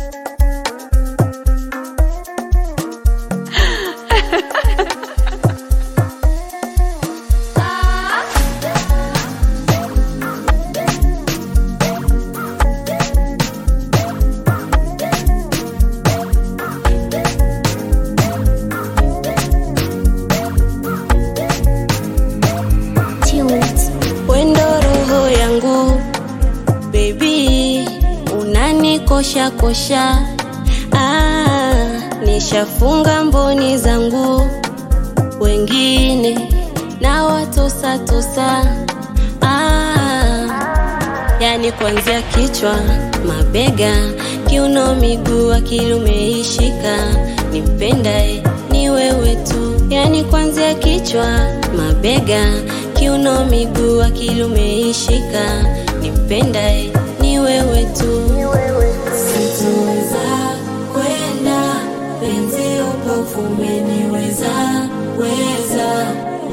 Wendo roho yangu baby, unanikosha kosha. Ah, nishafunga mboni zangu, wengine na watosa tosa. Ah, yani kuanzia kichwa, mabega, kiuno, miguu, akili umeishika. Nimpendae ni wewe tu, yani kuanzia kichwa, mabega, kiuno, miguu, akili umeishika. Nimpendae ni wewe tu. Sitoweza kwenda penzi upofu umeniweza weza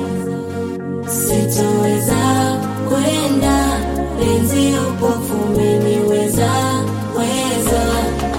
Sitoweza kwenda penzi upofu umeniweza weza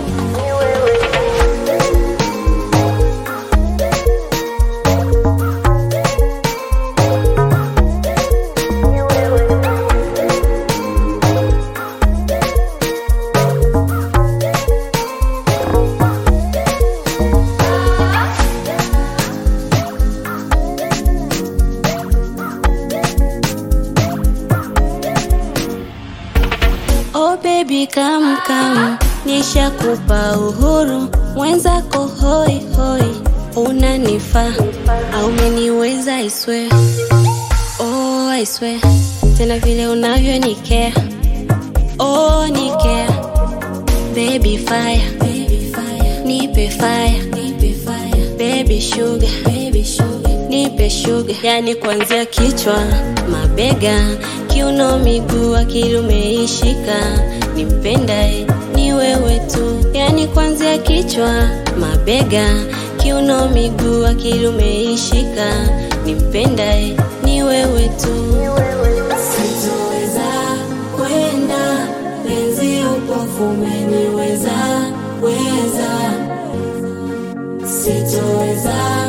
Oh baby come come, nishakupa uhuru, mwenzako hoi hoi, unanifaa au umeniweza I swear, oh I swear, tena vile unavyonikea, oh nikea, baby fire, baby fire, nipe fire, nipe fire, baby sugar, baby sugar, nipe sugar, yani kuanzia kichwa, mabega, kiuno, miguu, akili umeishika, nimpendae ni wewe tu, yani kuanzia kichwa, mabega, kiuno, miguu, akili umeishika, nimpendae ni wewe tu. Sitoweza kwenda penzi upofu umeniweza weza Sitoweza